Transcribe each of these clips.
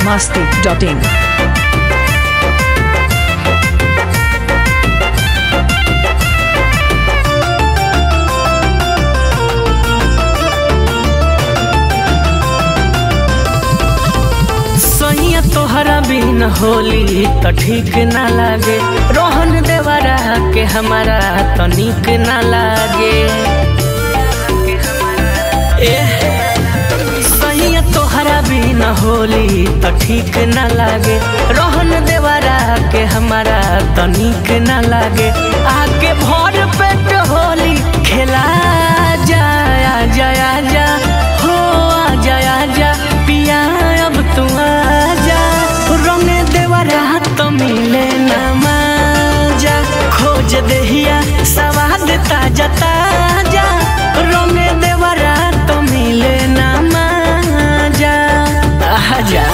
biharmasti.in सैया तोहरा बिन होली त ठीक ना लागे रोहन देवरा के हमारा त निक ना लागे ए सैया तोहरा बिन होली त ठीक ना लागे रोहन देवरा के हमारा त निक ना लागे आके भर पेट होली खेला जाया जाया जा हो आ जाया जा पिया अब तू आजा रंग देवरा तो मिले ना माजा खोज देहिया सवाद ताजा ताजा रंग देवरा तो मिले ना माजा आजा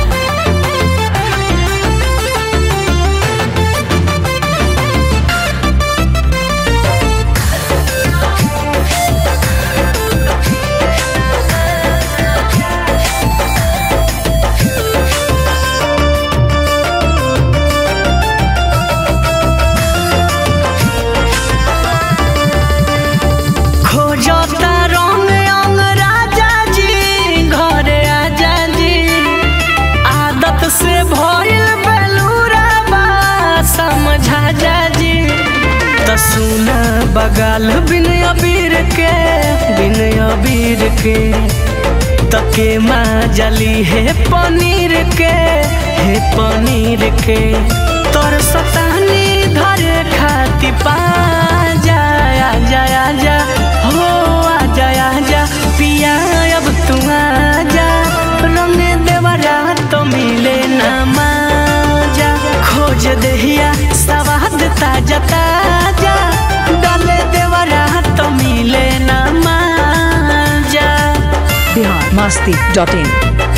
खोजता रंग अंग राजा जी घरे आजा जी आदत से भइल बेलूरा बा समझा जा जी त सुना बगाल बिन अबीर के बिन अबीर के तके माँ जली है पनीर के है पनीर के तोर सतानी धरे खाती पा जाया जाया जा हो आ जाया जा पिया अब तू आ जा रंग देवरा तो मिले ना माजा खोज देहिया सवाद ताजा ताजा डाले देवरा तो मिले ना माजा biharmasti.in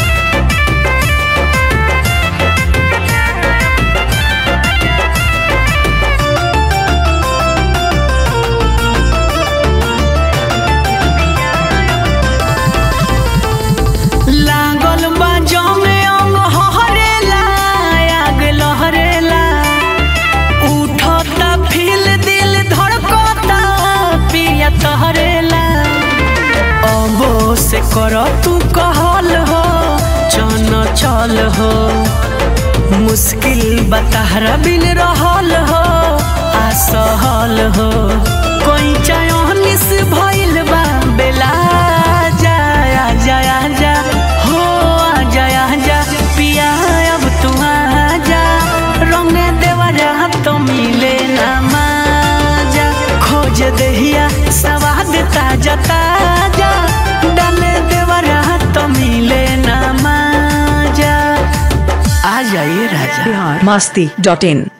लागल बा जमे अंग हरेला आग लहरेला उठता फील दिल धड़कता पिया तहरेला अबो से कर तू कहल हो चन चल हो मुश्किल बताहरा बिन रहल हो असहल हो कोई चयनिस भइल बा बेला जाया जाया जा हो आ जाया जा पिया अब तू आ जा रंग देवरा तो मिले ना माजा खोज देहिया सवाद ताजा ताजा डाले देवरा तो मिले ना माजा आ जाइए राजा biharmasti.in